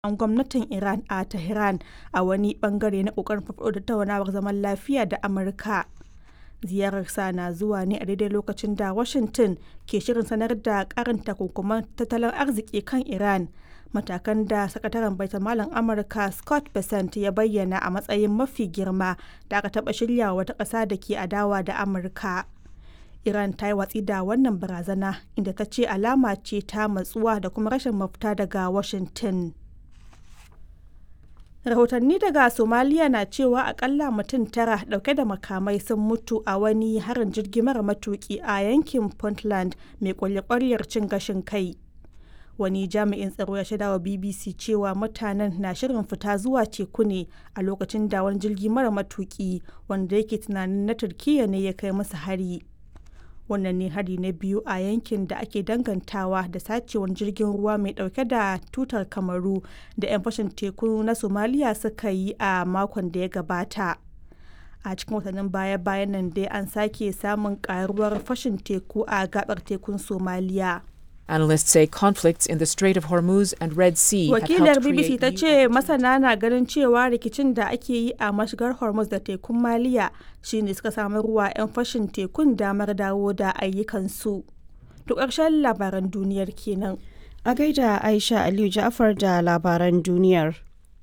jami'an gwamnatin Iran a Tehran a wani bangare na kokarin farfaɗo da tattaunawar zaman lafiya da Amurka. Ziyararsa na zuwa ne a daidai lokacin da Washington ke shirin sanar da ƙarin takunkuman tattalin arziki kan Iran, matakan da Sakataren Baitulmalin Amurka Scott Bessent ya bayyana a matsayin mafi girma da aka taɓa shiryawa wata ƙasa da ke adawa da Amurka. Iran ta yi watsi da wannan barazana inda ta ce alama ce ta matsuwa da kuma rashin mafita daga Washington. Rahotanni daga Somaliya na cewa akalla mutum tara dauke da makamai sun mutu a wani harin jirgi mara matuki a yankin Puntland mai kwalya-kwaryar cin gashin kai. Wani jami'in tsaro ya shaidawa BBC cewa mutanen na shirin fita zuwa teku ne a lokacin da wani jirgi mara matuki wanda yake tunanin na Turkiyya ne ya kai musu hari. wannan ne hari na biyu a yankin da ake dangantawa da sacewar jirgin ruwa mai dauke da tutar kamaru da 'yan fashin teku na somaliya suka yi a makon da ya gabata a cikin watannin baya-bayan nan dai an sake samun karuwar fashin teku a gabar tekun somaliya Analysts say conflicts in the Strait of Hormuz and Red Sea have wakilar helped bbc create ta new ce masana na ganin cewa rikicin da ake yi a mashigar hormuz da tekun maliya shine suka samu ruwa 'yan fashin tekun damar dawo da ayyukansu to ƙarshen labaran duniyar kenan A gaida Aisha Aliyu Ja'far da labaran duniyar.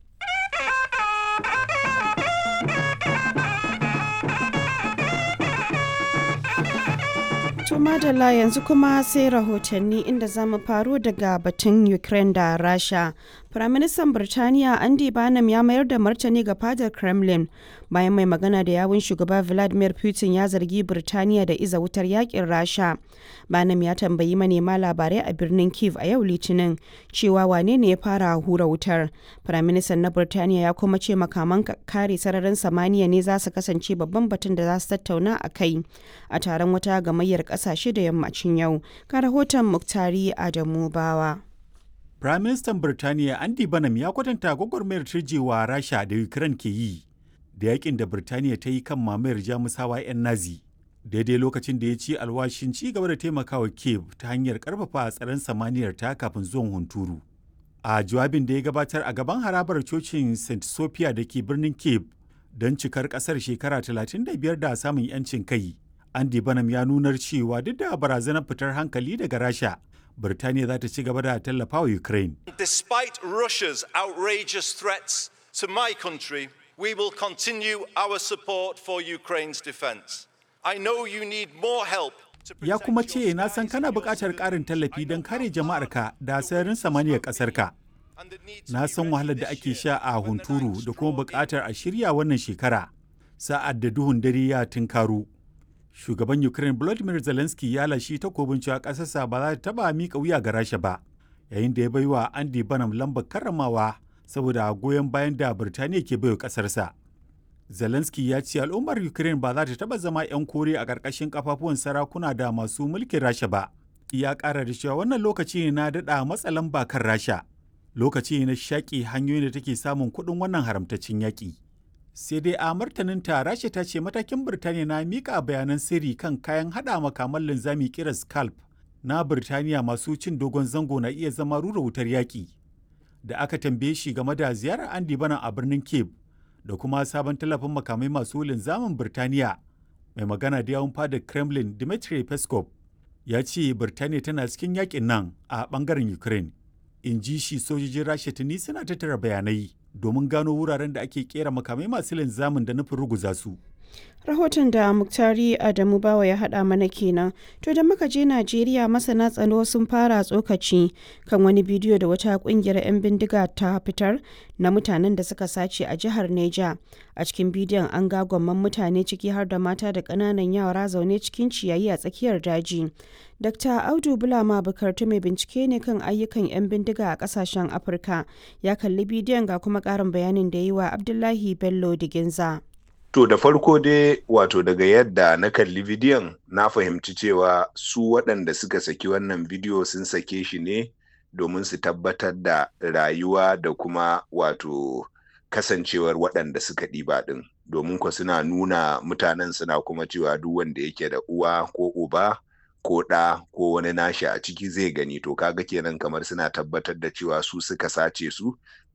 To madalla yanzu kuma sai rahotanni inda za mu faro daga batun Ukraine da Rasha. Firaministan Birtaniya Andy Barnum ya mayar da martani ga fadar Kremlin bayan mai magana da yawun shugaba Vladimir Putin ya zargi Birtaniya da iza wutar yakin Rasha. Barnum ya tambayi manema labarai a birnin Kiev a yau Litinin cewa wane ne ya fara hura wutar. Firaministan na Birtaniya ya kuma ce makaman kare sararin samaniya ne za su kasance babban batun da za su tattauna a kai a taron wata gamayyar kasashe da yammacin yau. Ka rahoton Muktari Adamu Bawa. Firaministan Birtaniya Andy Banham ya kwatanta gwagwarmayar turjewa Rasha da Ukraine ke yi da yakin da Birtaniya ta yi kan mamayar Jamusawa 'yan Nazi. Daidai lokacin da ya ci alwashin ci gaba da taimakawa Kiev ta hanyar karfafa tsaron samaniyar ta kafin zuwan hunturu. A jawabin da ya gabatar a gaban harabar cocin St. Sophia da ke birnin Kiev don cikar kasar shekara 35 da samun 'yancin kai. Andy Banham ya nunar cewa duk da barazanar fitar hankali daga Rasha, Birtaniya za ta ci gaba da tallafa wa Ukraine. Despite Russia's outrageous threats to my country, we will continue our support for Ukraine's defense. I know you need more help to Ya protect kuma your ce na san skies kana and your buƙatar ƙarin civilians. tallafi don I kare know jama'arka da sararin samaniyar ƙasarka. and the need to Na be san ready wahalar da this ake year sha a when the hunturu nights da kuma draw buƙatar a shirya wannan shekara. Sa'ad da duhun dare ya tunkaru. Shugaban Ukraine Volodymyr Zelensky ya lashi takobin cewa ƙasarsa ba za ta taɓa miƙa wuya ga Rasha ba, yayin da ya baiwa Andy Banham lambar karramawa saboda goyon bayan da Birtaniya ke baiwa ƙasarsa. Zelensky ya ce al'ummar Ukraine ba za ta taɓa zama 'yan kore a ƙarƙashin kafafuwan sarakuna da masu mulkin Rasha ba. Ya ƙara da cewa wannan lokaci ne na daɗa matsa lamba kan Rasha. Lokaci ne na shaƙi hanyoyin da take samun kuɗin wannan haramtaccen yaƙi. Sai dai a martaninta Rasha ta ce matakin Birtaniya na miƙa bayanan sirri kan kayan haɗa makaman linzami kiran Scalp na Birtaniya masu cin dogon zango na iya zama rura wutar yaƙi. Da aka tambaye shi game da ziyarar Andy Bana a birnin Cape da kuma sabon tallafin makamai masu linzamin Birtaniya mai magana da yawun fadar Kremlin Dmitry Peskov ya ce Birtaniya tana cikin yakin nan a bangaren Ukraine. In ji shi sojojin Rasha tuni suna tattara bayanai domin gano wuraren da ake kera makamai masu linzamin da nufin ruguza su. Rahoton da Muktari Adamu Bawa ya haɗa mana kenan. To da muka je Najeriya masana tsaro sun fara tsokaci kan wani bidiyo da wata ƙungiyar 'yan bindiga ta fitar na mutanen da suka sace a jihar Neja. A cikin bidiyon an ga gwamman mutane ciki har da mata da ƙananan yara zaune cikin ciyayi a tsakiyar daji. Dr. Audu Bulama Bukartu mai bincike ne kan ayyukan 'yan bindiga a ƙasashen Afirka. Ya kalli bidiyon ga kuma ƙarin bayanin da yi wa Abdullahi Bello Diginza. To da farko dai wato daga yadda na kalli bidiyon na fahimci cewa su waɗanda suka saki wannan bidiyo sun sake shi ne domin su tabbatar da rayuwa da kuma wato kasancewar waɗanda suka ɗiba ɗin domin ko suna nuna mutanen suna kuma cewa duk wanda yake da uwa ko uba ko ɗa ko wani nashi a ciki zai gani to kaga kenan kamar suna tabbatar da cewa su suka sace su